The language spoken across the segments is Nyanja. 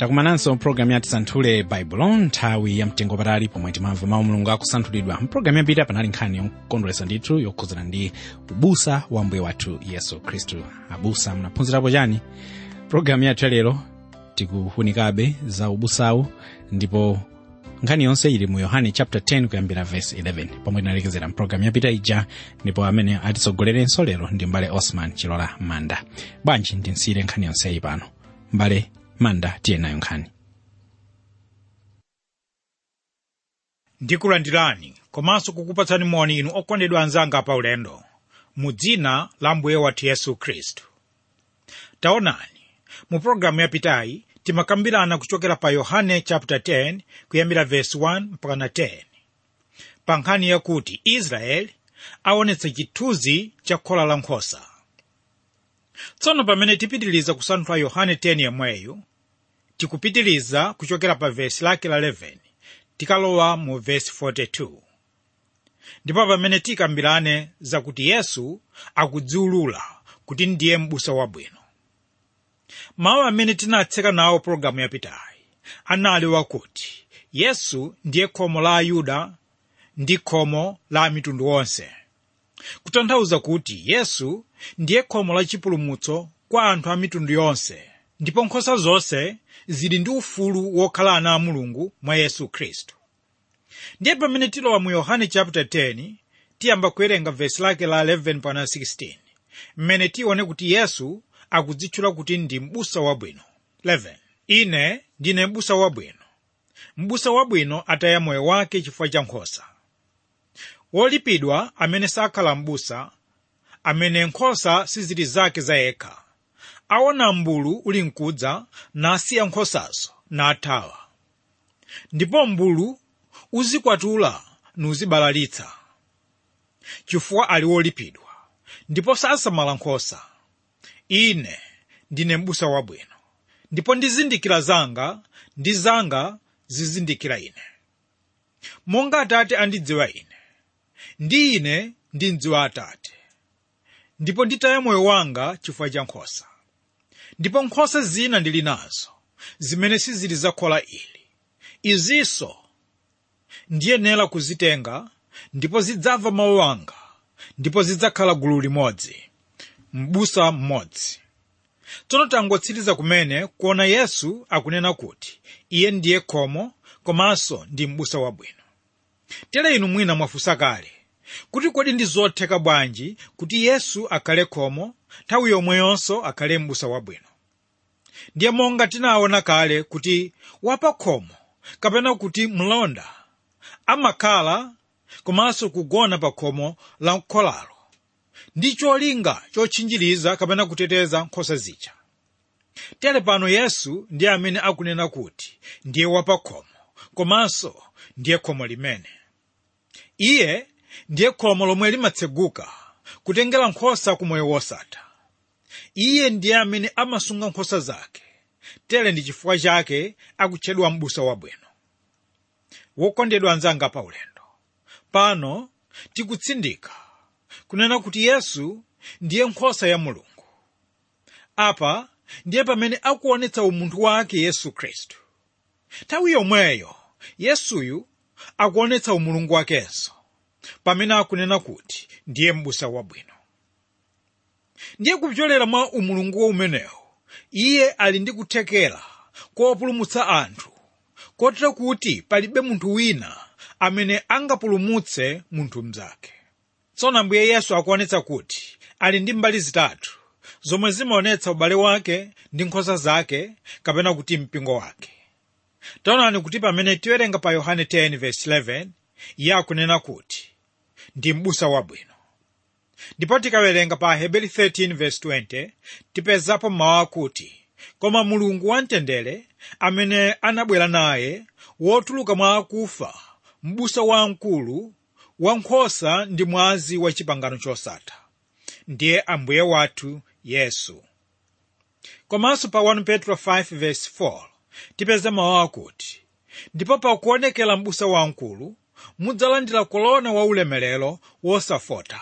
takumananso mpulogalamu yati santhule baibulo nthawi ya mtengo patali pomwe timamva mawu mulungu akusanthulidwa mpulogalamu yapita panali nkhani yokondweretsa ndithu yokhuzana ndi ubusa wa mbuye wathu yesu khristu abusa munaphunzirapo chani pulogalamu yathu yalero tikufunikabe za ubusawu ndipo nkhani yonse ili mu yohane chapter 10 kuyambira verse 11 pomwe tinalekezera mpulogalamu yapita ija ndipo amene atitsogolerenso lero ndi mbale osman chilola manda bwanji ndinsiyire nkhani yonseyi pano mbale manda tiye nayo nkhani ndikulandirani komanso kukupatsani moni inu okondedwa anzanga pa ulendo mu dzina la mbuye wathu yesu khristu taonani mu pologalamu yapitayi timakambirana kuchokera pa yohane chapter 10 kuyambira verse 1 mpaka na 10 pa nkhani yakuti israeli aonetsa chithunzi cha khola la nkhosa tsono pamene tipitiliza kusanthula yohane 10 yemweyu tikupitiliza kuchokera pa vesi lake la 11 tikalowa mu vesi 42 ndipo pamene tikambirane zakuti yesu akudziulula kuti ndiye m'busa wabwino mawu amene tinatseka nawo pologalamu yapitayi anali wakuti yesu ndiye khomo la ayuda ndi khomo la mitundu onse kutanthauza kuti yesu ndiye khomo la chipulumutso kwa anthu a mitundu yonse ndipo nkhosa zonse zili ndi ufulu wokhala ana a mulungu mwa yesu khristu ndiye pamene tilowa mu yohane chapter 10 tiyamba kuwerenga vesi lake la 11 pana 16 mmene tione kuti yesu akudzitchula kuti ndi m'busa wabwino 11 ine ndine m'busa wabwino m'busa wabwino ataya moyo wake chifukwa cha nkhosa wolipidwa amene sakhala m'busa amene nkhosa sizili zake zayekha aona mbulu uli mkudza nasiya nkhosazo nathawa ndipo mbulu uzikwatula nuzibalalitsa chifukwa ali wolipidwa ndipo sasamala nkhosa ine ndine m'busa wabwino ndipo ndizindikira zanga ndi zanga zizindikira ine monga atate andidziwa ine ndi ine ndimdziwa atate ndipo nditaya moyo wanga chifukwa cha nkhosa ndipo nkhosa zina ndili nazo zimene sizili za khola ili izinso ndiyenera kuzitenga ndipo zidzamva mawu anga ndipo zidzakhala gulu limodzi m'busa mmodzi tsono tangotsiriza kumene kuona yesu akunena kuti iye ndiye khomo komanso ndi m'busa wabwino tere inu mwina mwafunsa kale kuti kodi ndi zotheka bwanji kuti yesu akhale khomo nthawi yomweyonso akhale m'busa wabwino ndiye monga tinaona kale kuti wapa khomo kapena kuti mlonda amakhala komanso kugona pa khomo la kholalo ndi cholinga chotchinjiriza kapena kuteteza nkhosa zija tere pano yesu ndiye amene akunena kuti ndiye wapa khomo komanso ndiye khomo limene iye ndiye khomo lomwe limatseguka kutengera nkhosa ku moyo wosatha iye ndiye amene amasunga nkhosa zake tere ndi chifukwa chake akutchedwa m'busa wabwino wokondedwa anzanga pa ulendo pano tikutsindika kunena kuti yesu ndiye nkhosa ya mulungu apa ndiye pamene akuonetsa umunthu wake yesu khristu nthawi yomweyo yesuyu akuonetsa umulungu wakenso pamene akunena kuti ndiye m'busa wabwino ndiye kupyolera mwa umulungu umenewu iye ali ndi kuthekera kopulumutsa anthu kotero kuti palibe munthu wina amene angapulumutse munthu mnzake tsono ambuye yesu akuonetsa kuti ali ndi mbali zitatu zomwe zimaonetsa ubale wake ndi nkhosa zake kapena kuti mpingo wake taonani kuti pamene tiwerenga pa yohane 10:11 iye akunena kuti ndi m'busa wabwino ndipo tikawerenga pa hebeli 13:20 tipezapo mawu akuti koma mulungu wamtendere amene anabwera naye wotuluka mwa akufa m'busa wamkulu wankhosa ndi mwazi wa chipangano chosatha ndiye ambuye wathu yesu komanso pa 1 petro 5:4 tipeza mawu akuti ndipo pakuonekera m'busa wamkulu mudzalandira kolona waulemerero wosafota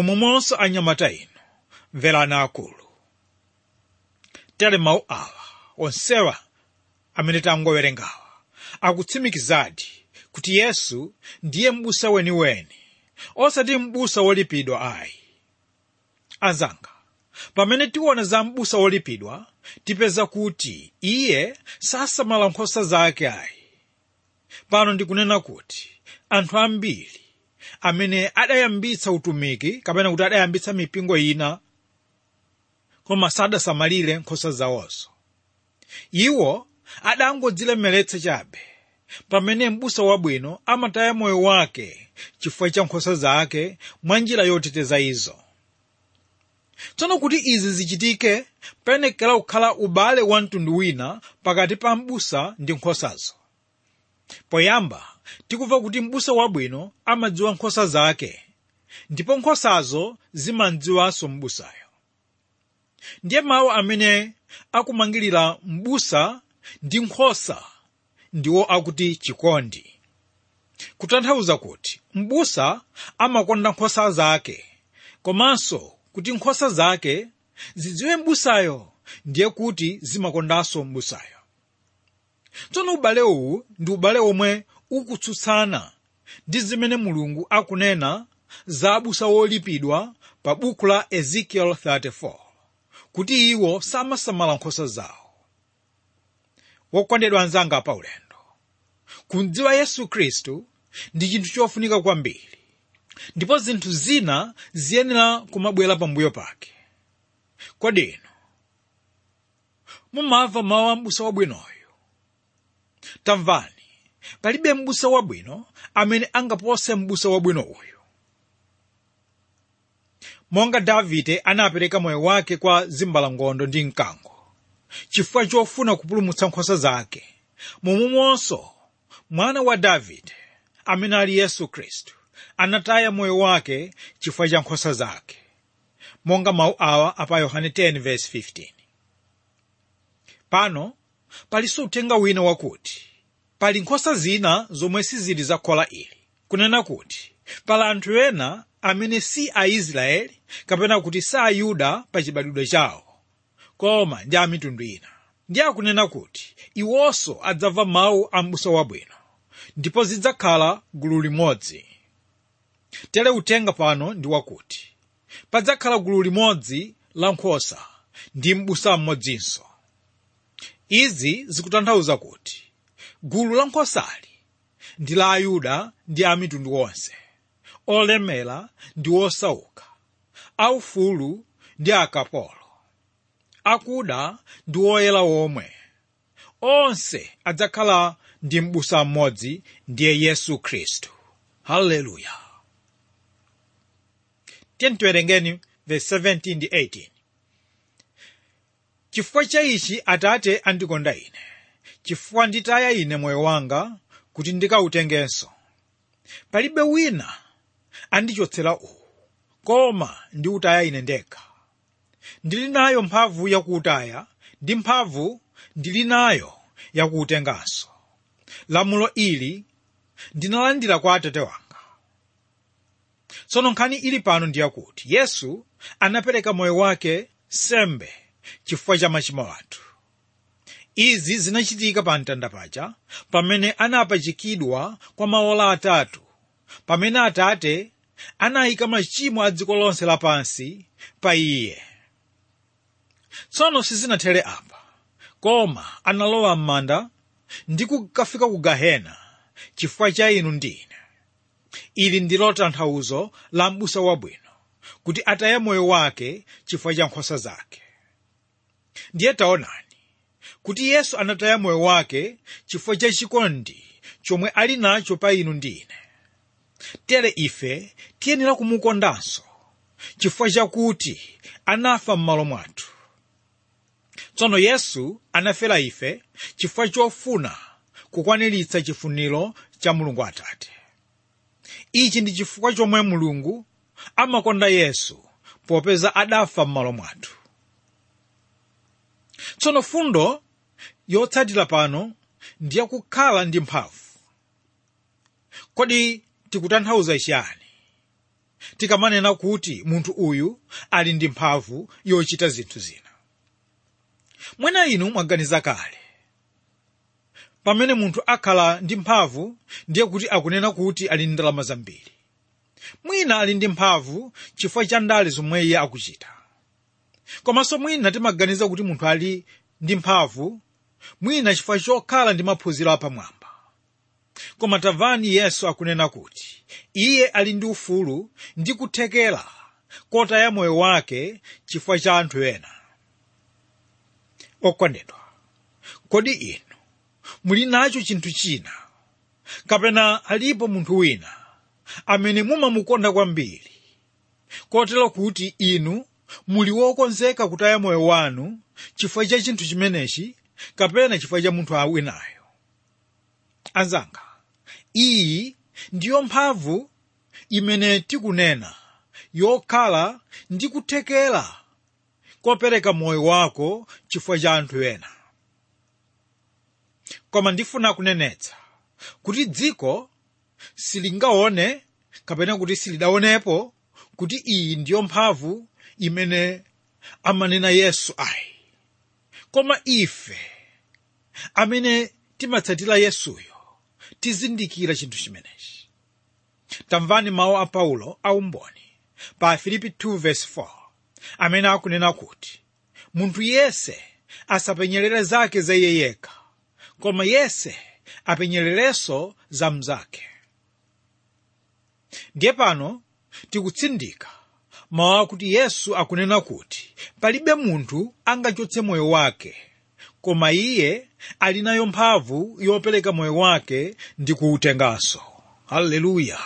momwemonso anyamata inu mverani akulu tere mawu awa onsewa amene tangowerengawa akutsimikizadi kuti yesu ndiye m'busa weniweni osati m'busa wolipidwa ayi anzanga pamene tiona za m'busa wolipidwa tipeza kuti iye sasamala nkhosa zake ayi pano ndikunena kuti anthu ambiri amene adayambitsa utumiki kapena kuti adayambitsa mipingo ina koma sadasamalire nkhosa zawonso iwo adangodzilemeretsa chabe pamene m'busa wabwino amataya moyo wake chifukwa cha nkhosa zake mwa njira yoteteza izo tsono kuti izi zichitike payenekera kukhala ubale wa mtundu wina pakati pa m'busa ndi nkhosazo poyamba tikumva kuti m'busa wabwino amadziwa nkhosa zake ndipo nkhosazo zimadziwanso m'busayo ndiye mawu amene akumangirira m'busa ndi nkhosa ndiwo akuti chikondi kutanthauza kuti m'busa amakonda nkhosa zake komanso kuti nkhosa zake zidziwe m'busayo ndiye kuti zimakondanso m'busayo tsono ubale uwu ndi ubale omwe ukutsutsana ndi zimene mulungu akunena za abusa wolipidwa pa buku la ezekiel 34 kuti iwo samasamala nkhosa zawo wokondedwa anzanga pa ulendo kudziwa yesu khristu ndi chinthu chofunika kwambiri ndipo zinthu zina ziyenera kumabwera pambuyo pake kodi inu mumamva mawu a m'busa wabwinoyo tamvani palibe m'busa wabwino amene angapose m'busa wabwino uyu monga davide anapereka moyo wake kwa zimbalangondo ndi mkango chifukwa chofuna kupulumutsa nkhosa zake momwemonso mwana wa davide amene ali yesu khristu anataya moyo wake chifukwa cha nkhosa zake monga mawu awa apa yohane 10:15 pano palinso uthenga wina wakuti pali nkhosa zina zomwe sizili za khola ili kunena kuti pali anthu ena amene si aisraeli kapena kuti si ayuda pa chibadwidwe chawo koma ndi a mitundu ina ndi akunena kuti iwonso adzamva mawu a m'busa wabwino ndipo zidzakhala gulu limodzi tere uthenga pano ndi wakuti padzakhala gulu limodzi la nkhosa ndi m'busa mmodzinso izi zikutanthauza kuti gulu la nkhosali ndi la ayuda ndi a mitundu onse olemera ndi osauka aufulu ndi akapolo akuda ndi oyera omwe onse adzakhala ndi m'busa mmodzi ndiye yesu khristu haleluya tiyeni tiwerengeni verse 17 ndi 18 chifukwa cha ichi atate andikonda ine chifukwa nditaya ine moyo wanga kuti ndikawutengenso palibe wina andichotsera uwu koma ndiwutaya ine ndekha ndili nayo mphamvu yakuwutaya ndi mphamvu ndili nayo yakuwutenganso lamulo ili ndinalandira kwa atate wanga tsono nkhani ili pano ndiyakuti yesu anapereka moyo wake sembe chifukwa cha machimo athu izi zinachitika pa mtanda paja pamene anapachikidwa kwa maola atatu pamene atate anayika machimo a dziko lonse lapansi pa iye tsono sizinathere apa koma analowa m'manda ndi kukafika ku gahena chifukwa cha inu ndi ine ili ndilo tanthauzo la m'busa wabwino kuti ataye moyo wake chifukwa cha nkhosa zake ndiye taonani kuti yesu anataya moyo wake chifukwa cha chikondi chomwe ali nacho pa inu ndi ine tere ife tiyenera kumukondanso chifukwa chakuti anafa m'malo mwathu tsono yesu anafera ife chifukwa chofuna kukwaniritsa chifuniro cha mulungu atate ichi ndi chifukwa chomwe mulungu amakonda yesu popeza adafa m'malo mwathu tsono fundo yotsatira pano ndiyakukhala ndi mphamvu kodi tikutanthauza chiyani tikamanena kuti munthu uyu ali ndi mphamvu yochita zinthu zina mwina inu mwaganiza kale pamene munthu akhala ndi mphamvu ndiye kuti akunena kuti ali ndi ndalama zambiri mwina ali ndi mphamvu chifukwa cha ndale zomwe iye akuchita komanso mwina timaganiza kuti munthu ali ndi mphamvu mwina chifukwa chokhala ndi maphunziro apamwamba koma tamvani yesu akunena kuti iye ali ndi ufulu ndi kuthekera kotaya moyo wake chifukwa cha anthu ena okondedwa kodi inu muli nacho chinthu china kapena alipo munthu wina amene mumamukonda kwambiri kotero kuti inu muli wokonzeka kutaya moyo wanu chifukwa cha chinthu chimenechi kapena chifukwa cha munthu winayo anzanga iyi ndiyo mphamvu imene tikunena yokhala ndi kuthekera kopereka moyo wako chifukwa cha anthu ena koma ndifuna kunenetsa kuti dziko silingaone kapena kuti silidaonepo kuti iyi ndiyo mphamvu imene amanena yesu ayi koma ife amene timatsatira yesuyo tizindikira chinthu chimenechi tamvani mawu a paulo aumboni pa filipi 2:4 amene akunena kuti munthu yese asapenyerere zake za iye yekha koma yese apenyererenso za mnzake ndiye pano tikutsindika mawu akuti yesu akunena kuti palibe munthu angachotse moyo wake koma iye ali nayo mphamvu yopereka moyo wake ndi kuutenganso haleluya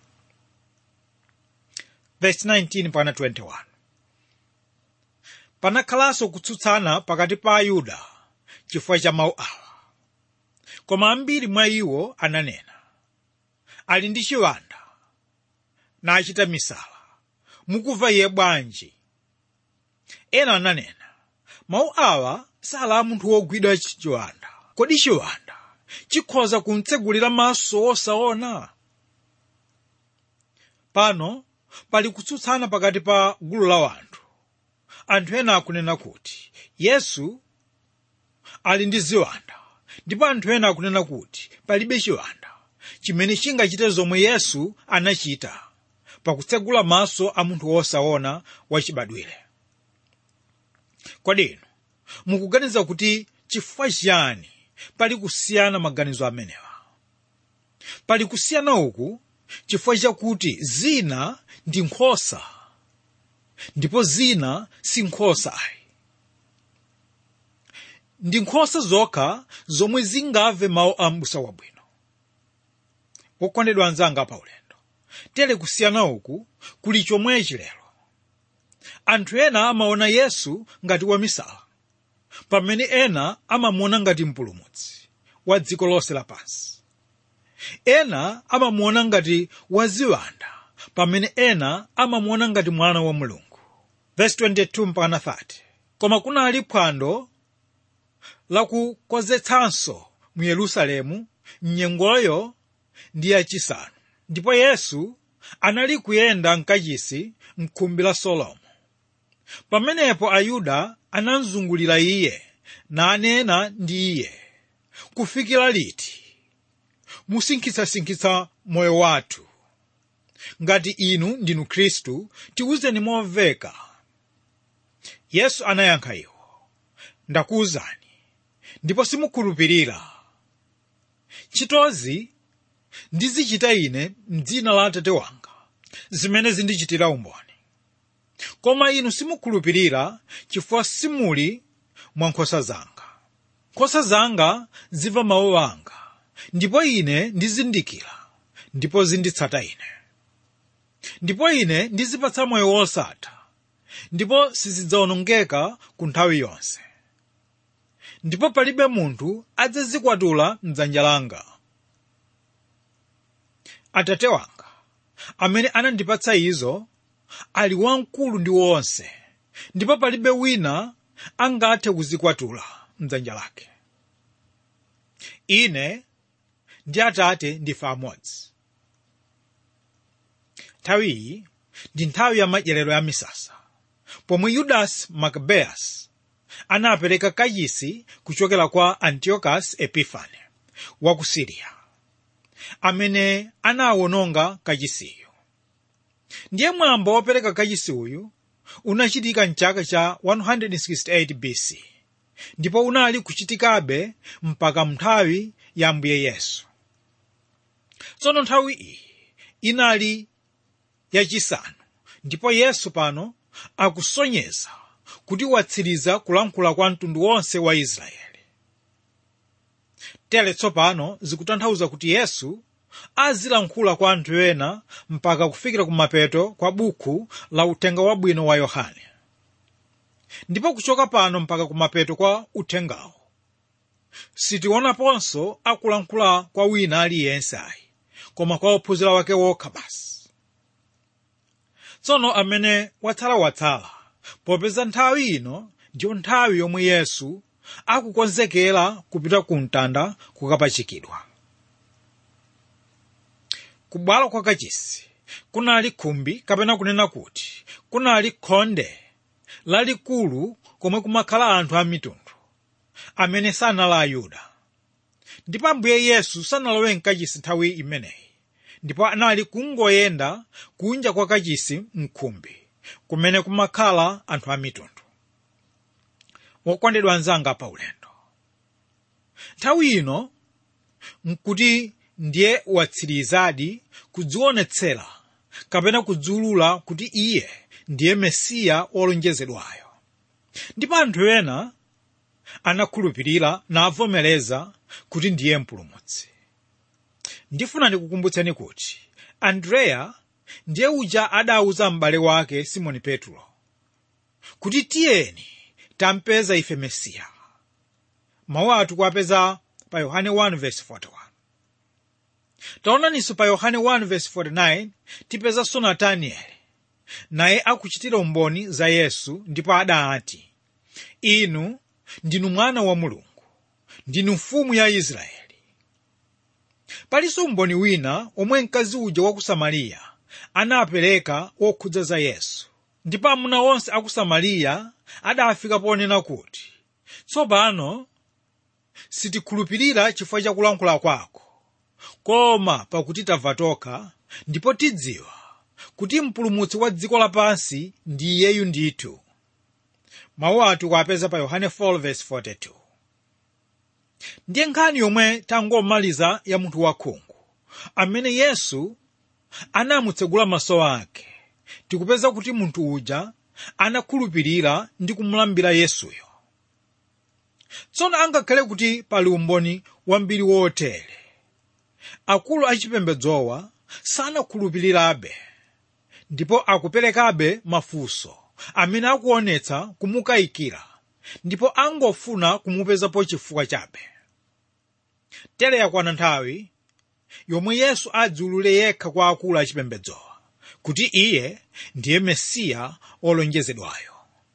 verse 19 pana 21 panakhalanso kutsutsana pakati pa ayuda chifukwa cha mawu awa koma ambiri mwa iwo ananena ali ndi chiwanda nachita misala mukumva iye bwanji ena ananena mawu awa sali a munthu wogwidwa chiwanda kodi chiwanda chikhoza kumtsegulira maso osaona pano pali kutsutsana pakati pa gulu la wanthu anthu ena akunena kuti yesu ali ndi ziwanda ndipo anthu ena akunena kuti palibe chiwanda chimene chingachite zomwe yesu anachita pakutsegula maso a munthu wosaona wachibadwire kodi inu mukuganiza kuti chifukwa chiyani pali kusiyana maganizo amenewa pali kusiyana uku chifukwa chakuti zina ndi nkhosa ndipo zina si nkhosa ayi ndi nkhosa zokha zomwe zingamve mawu a m'busa wabwino wokondedwa anzanga paulendo tere kusiyana uku kuli chomwechi lero anthu ena amaona yesu ngati wamisala pamene ena amamuona ngati mpulumutsi wa dziko lonse lapansi ena amamuona ngati waziwanda pamene ena amamuona ngati mwana wa mulungu verse 22 mpaka 30 koma kunali phwando lakukonzetsanso mu yerusalemu mnyengoyo ndi yachisanu ndipo yesu anali kuyenda mkachisi mkhumbi la solomo pamenepo ayuda anamzungulira iye nanena ndi iye kufikira liti musinkhitsasinkhitsa moyo wathu ngati inu ndinu khristu tiwuzeni momveka yesu anayankha iwo ndakuwuzani ndipo simukhulupirira ntchitozi ndizichita ine m'dzina la atate wanga zimene zindichitira umboni koma inu simukhulupirira chifukwa simuli mwa nkhosa zanga nkhosa zanga zimva mawu anga ndipo ine ndizindikira ndipo zinditsata ine ndipo ine ndizipatsa moyo wosatha ndipo sizidzawonongeka ku nthawi yonse ndipo palibe munthu adzazikwatula mdzanja langa atate wanga amene anandipatsa izo ali wamkulu ndi wonse ndipo palibe wina angathe kuzikwatula mdzanja lake ine ndi atate ndife amodzi nthawiyi ndi nthawi ya madyerero ya misasa pomwe yudasi makabeyasi anapereka kachisi kuchokera kwa antiochus epifane wa ku siriya amene anawononga kachisiyo ndiye mwambo wopereka kachisi uyu unachitika mchaka cha 168 bc ndipo unali kuchitikabe mpaka nthawi ya ambuye yesu tsono nthawi iyi inali yachisanu ndipo yesu pano akusonyeza kuti watsiriza kulankhula kwa mtundu wonse wa israeli tere tsopano zikutanthauza kuti yesu azilankhula kwa anthu ena mpaka kufikira kumapeto kwa buku la uthenga wabwino wa yohane ndipo kuchoka pano mpaka kumapeto kwa uthengawo sitionaponso akulankhula kwa wina aliyense ayi koma kwa ophunzira wake wokha basi tsono amene watsalawatsala popeza nthawi ino ndiyo nthawi yomwe yesu akukonzekera kupita ku mtanda kukapachikidwa kubwalo kwa kachisi kunali khumbi kapena kunena kuti kunali khonde lalikulu komwe kumakhala anthu a mitundu amene sanali ayuda ndipo ambuye yesu sanalowe mkachisi nthawi imeneyi ndipo anali kungoyenda kunja kwa kachisi mkhumbi kumene kumakhala anthu a mitundu wokondedwa anzanga pa ulendo nthawi ino nkuti ndiye watsirizadi kudzionetsera kapena kudziulula kuti iye ndiye mesiya wolonjezedwayo ndipo anthu ena anakhulupirira navomereza kuti ndiye mpulumutsi ndifuna ndikukumbutseni kuti andreya ndiye uja adawuza m'bale wake simoni petro kuti tiyeni tampeza ife mesiya mawu athu kuwapeza pa yohane 1:41 taonaninso pa yohane 1:49 tipezanso natanieli naye akuchitira umboni za yesu ndipo adati inu ndinu mwana wa mulungu ndinu mfumu ya israeli palinso umboni wina omwe mkazi uja wa ku samariya anapereka wokhudza za yesu ndipo amuna onse a ku samariya adafika ponena kuti tsopano sitikhulupirira chifukwa cha kulankhula kwako koma pakuti tamva tokha ndipo tidziwa kuti mpulumutsi wa dziko lapansi ndi iyeyu ndithu mawu athu kuwapeza pa yohane 4:42 ndiye nkhani yomwe tangomaliza ya munthu wakhungu amene yesu anamutsegula maso ake tikupeza kuti munthu uja anakhulupirira ndi kumulambira yesuyo tsono angakhale kuti pali umboni wambiri wotere akulu achipembedzowa sanakhulupirirabe ndipo akuperekabe mafunso amene akuonetsa kumukayikira ndipo angofuna kumupezapo chifukwa chabe tere yakwana nthawi yomwe yesu adziulule yekha kwa akulu achipembedzowa kuti iye ndiye mesiya olonjezedwayo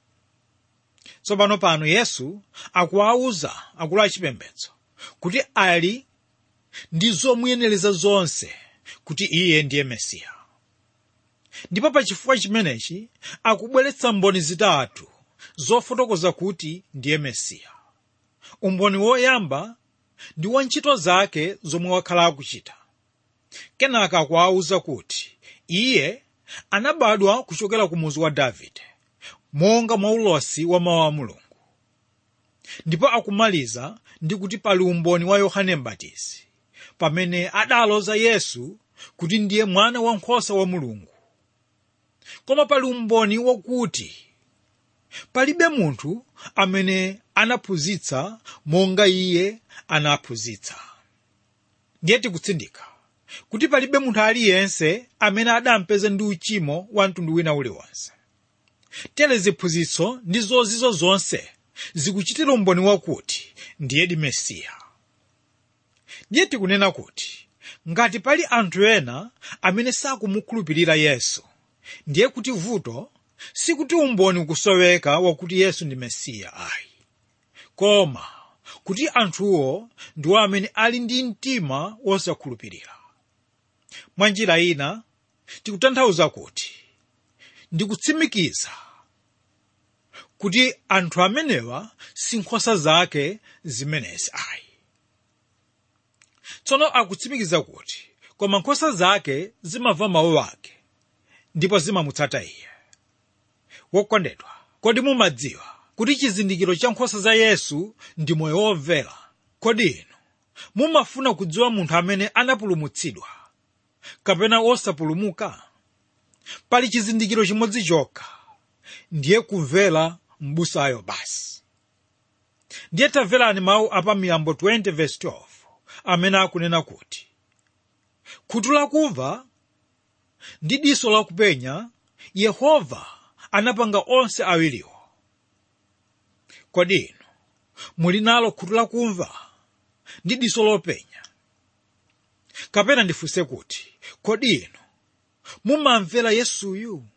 tsopano pano yesu akuwawuza akulu achipembedzo kuti ali ndi zomuyenereza zonse kuti iye ndiye mesiya ndipo pa chifukwa chimenechi akubweretsa mboni zitatu zofotokoza kuti ndiye mesiya umboni woyamba ndi wa ntchito zake zomwe wakhala akuchita kenaka akuwawuza kuti iye anabadwa kuchokera ku muzi wa davide monga mwa ulosi wa mawu a mulungu ndipo akumaliza ndi kuti pali umboni wa yohane mbatizi pamene adaloza yesu kuti ndiye mwana wankhosa wa mulungu koma pali umboni wakuti palibe munthu amene anaphunzitsa monga iye anaphunzitsa ndiye tikutsindika kuti palibe munthu aliyense amene adampeza ndi uchimo wa mtundu wina uliwonse tere ziphunzitso ndi zozizo zonse zikuchitira umboni wakuti ndiyedi mesiya ndiye tikunena kuti ngati pali anthu ena amene sakumukhulupirira yesu ndiye kuti vuto sikuti umboni ukusoweka wakuti yesu ndi mesiya ayi koma kuti anthuwo ndiwo amene ali ndi mtima wosakhulupirira mwa njira ina tikutanthauza kuti ndikutsimikiza kuti anthu amenewa si nkhosa zake zimenezi ayi tsono akutsimikiza kuti koma nkhosa zake zimamva mawu ake ndipo zimamutsata iye wokondedwa kodi mumadziwa kuti chizindikiro cha nkhosa za yesu ndi moyo womvera kodi inu mumafuna kudziwa munthu amene anapulumutsidwa kapena wosapulumuka pali chizindikiro chimodzi chokha ndiye kumvera m'busayo basi ndiye tamverani mawu apa miyambo 20 verse 12 amene akunena kuti khutu lakumva ndi diso lakupenya yehova anapanga onse awiriwo kodi inu muli nalo khutu lakumva ndi diso lopenya kapena ndifunse kuti kodi inu mumamvera yesuyu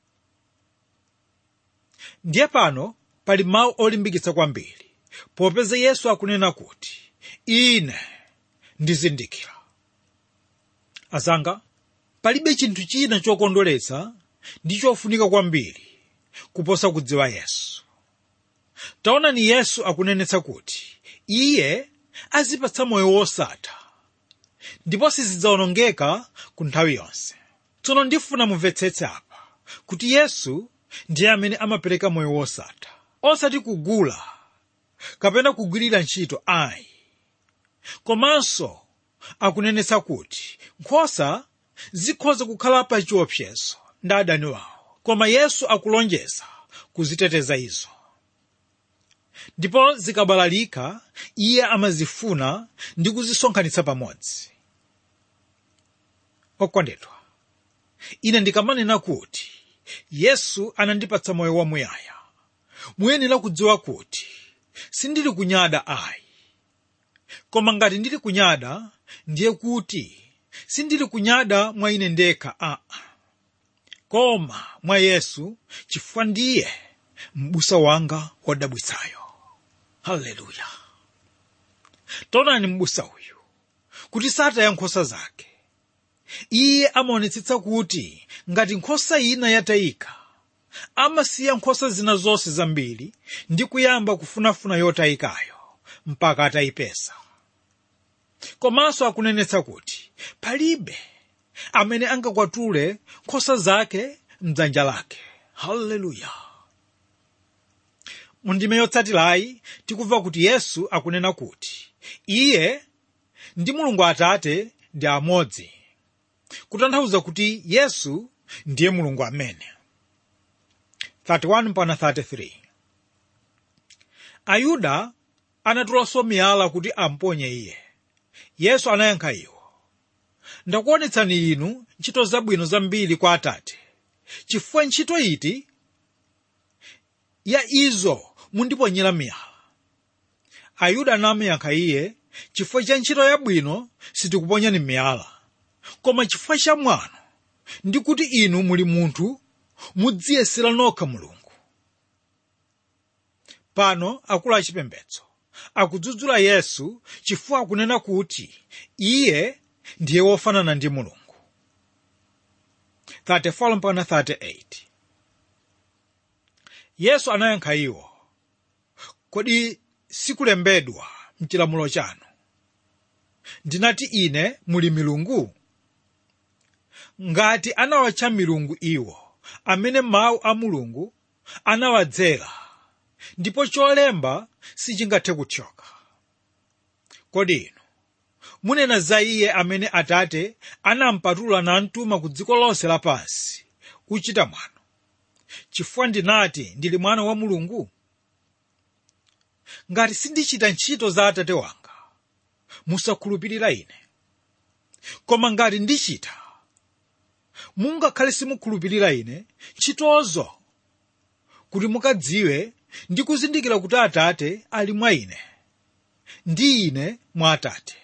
ndiye pano pali mawu olimbikitsa kwambiri popeza yesu akunena kuti ine ndizindikira azanga palibe chinthu china chokondweretsa ndi chofunika kwambiri kuposa kudziwa yesu taonani yesu akunenetsa kuti iye azipatsa moyo wosatha ndipo sizidzawonongeka ku nthawi yonse tsono ndifuna mumvetsetse apa kuti yesu ndiye amene amapereka moyo wosatha osati kugula kapena kugwirira ntchito ayi komanso akunenetsa kuti nkhosa zikhoza kukhala pa chiopsezo ndi adani wawo koma yesu akulonjeza kuziteteza izo ndipo zikabalalika iye amazifuna ndi kuzisonkhanitsa pamodzi okondedwa ine ndikamanena kuti yesu anandipatsa moyo wamuyaya muyenera kudziwa kuti sindili kunyada ayi koma ngati ndili kunyada ndiye kuti sindili kunyada mwa ine ndekha aa koma mwa yesu chifukwa ndiye m'busa wanga wodabwitsayo haleluya taonani m'busa uyu kuti sataya nkhosa zake iye amaonetsetsa kuti ngati nkhosa ina yatayika amasiya nkhosa zina zonse zambiri ndi kuyamba kufunafuna yotayikayo mpaka atayipeza komanso akunenetsa kuti palibe amene angakwatule nkhosa zake mdzanja lake haleluya mundime yotsatirayi tikumva kuti yesu akunena kuti iye ndi mulungu atate ndi amodzi kutanthauza kuti yesu ndiye mulungu amene 31 mpaka 33 ayuda anatulanso miyala kuti amponye iye yesu anayankha iwo ndakuonetsani inu ntchito zabwino zambiri kwa atate chifukwa ntchito iti ya izo mundiponyera miyala ayuda anamuyankha iye chifukwa cha ntchito yabwino sitikuponyani miyala koma chifukwa cha mwano ndi kuti inu muli munthu mudziyesera nokha mulungu pano akulu achipembedzo akudzudzula yesu chifukwa akunena kuti iye ndiye wofanana ndi mulungu 34 mpaka 38 yesu anayankha iwo kodi sikulembedwa mchilamulo chanu ndinati ine muli milungu ngati anawatcha milungu iwo amene mawu a mulungu anawadzera ndipo cholemba sichingathe kuthyoka kodi inu munena za iye amene atate anampatula namtuma ku dziko lonse lapansi kuchita mwano chifukwa ndinati ndili mwana wa mulungu ngati sindichita ntchito za atate wanga musakhulupirira ine koma ngati ndichita mungakhale simukhulupirira ine ntchitozo kuti mukadziwe ndi kuzindikira kuti atate ali mwa ine ndi ine mwa atate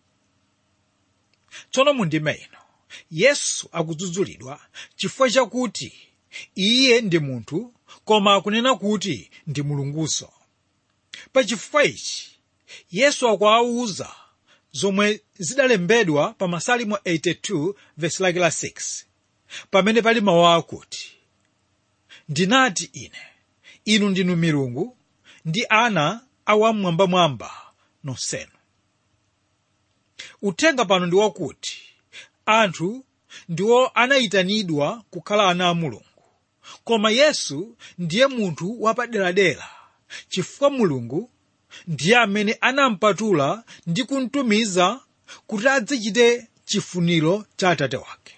tsono mundime ino yesu akudzudzulidwa chifukwa chakuti iye ndi munthu koma akunena kuti ndi mulungunso pa chifukwa ichi yesu akuwawuza zomwe zidalembedwa pa masalimo 82 vesi lake la 6 pamene pali mawu akuti ndinati ine inu ndinu milungu ndi ana awamwambamwamba nonsenu uthenga pano ndi wakuti anthu ndiwo anayitanidwa kukhala ana a mulungu koma yesu ndiye munthu wapaderadera chifukwa mulungu ndiye amene anampatula ndi kumtumiza kuti adzachite chifuniro cha atate wake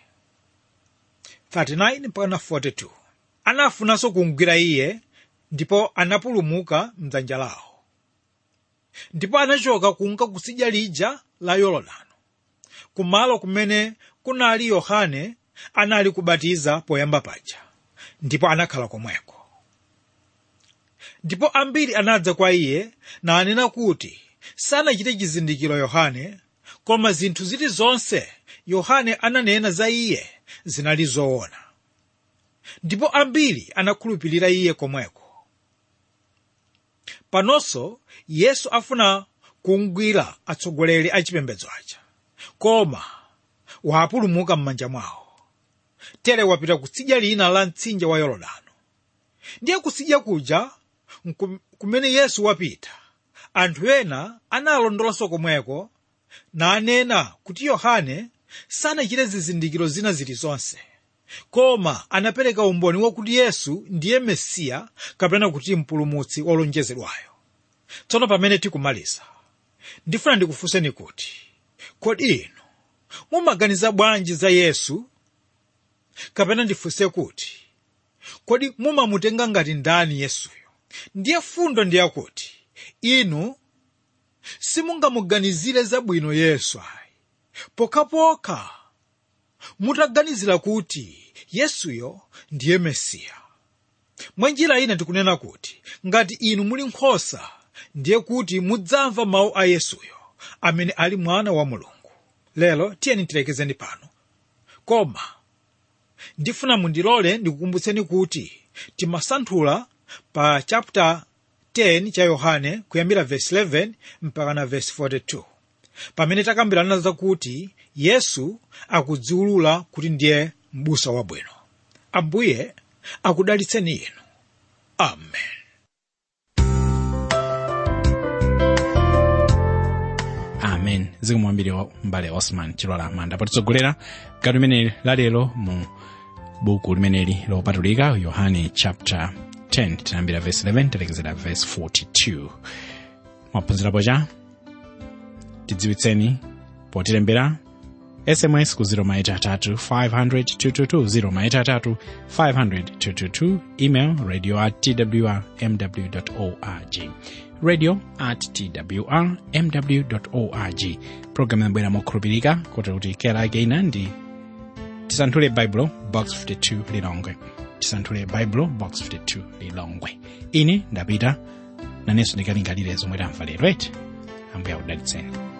39 mpaka 42 anafunanso kumgwira iye ndipo anapulumuka mdzanja lawo ndipo anachoka kunka kutsidya lija la yorodano kumalo kumene kunali yohane anali kubatiza poyamba paja ndipo anakhala komweko ndipo ambiri anadza kwa iye nanena kuti sanachite chizindikiro yohane koma zinthu zilizonse yohane ananena za iye zinali zoona ndipo ambiri anakhulupirira iye komweko panonso yesu afuna kugwira atsogoleri a chipembedzo aja koma wapulumuka m'manja mwawo tere wapita kutsidya lina la mtsinje wa yorodano ndiye kutsidya kuja nkum- kumene yesu wapita anthu ena analondolanso komweko nanena kuti yohane sanachite zizindikiro zina zilizonse koma anapereka umboni wakuti yesu ndiye mesiya kapena kuti mpulumutsi wolonjezedwayo tsono pamene tikumaliza ndifuna ndikufunseni kuti kodi inu mumaganiza bwanji za yesu kapena ndifunse kuti kodi mumamutenga ngati ndani yesuyo ndiye fundo ndiyakuti inu simungamuganizire zabwino yesu ayi pokhapokha mutaganizira kuti yesuyo ndiye mesiya mwa njira ina tikunena kuti ngati inu muli nkhosa ndiye kuti mudzamva mawu a yesuyo amene ali mwana wa mulungu lero tiyeni tilekezeni pano koma ndifuna mundilole ndikukumbutseni kuti timasanthula pa chapter 10 cha yohane kuyambira verse 11 mpaka na verse 42 pamene takambirana zakuti yesu akudziwulula kuti ndiye m'busa wabwino ambuye akudalitseni inu amen amen zikumwambiri mbale osman chilola manda potitsogolera gawo limene lalero mu buku limeneli lopatulika yohane chapter 10 tinayambira verse 11 talekezera verse 42 mwaphunzirapo cha tidziwitseni potilembera sms ku 0maitatu 500 0maitatu 500 email radio at twr mw org radio at twr mw org programu yabwera mokhulupirika kuti kuti kera ake ina ndi tisanthule baibulo box 52 lilongwe tisanthule baibulo box 52 lilongwe ine ndapita nanenso ndikalingalire zomwe tamva lero eti ambuye akudalitseni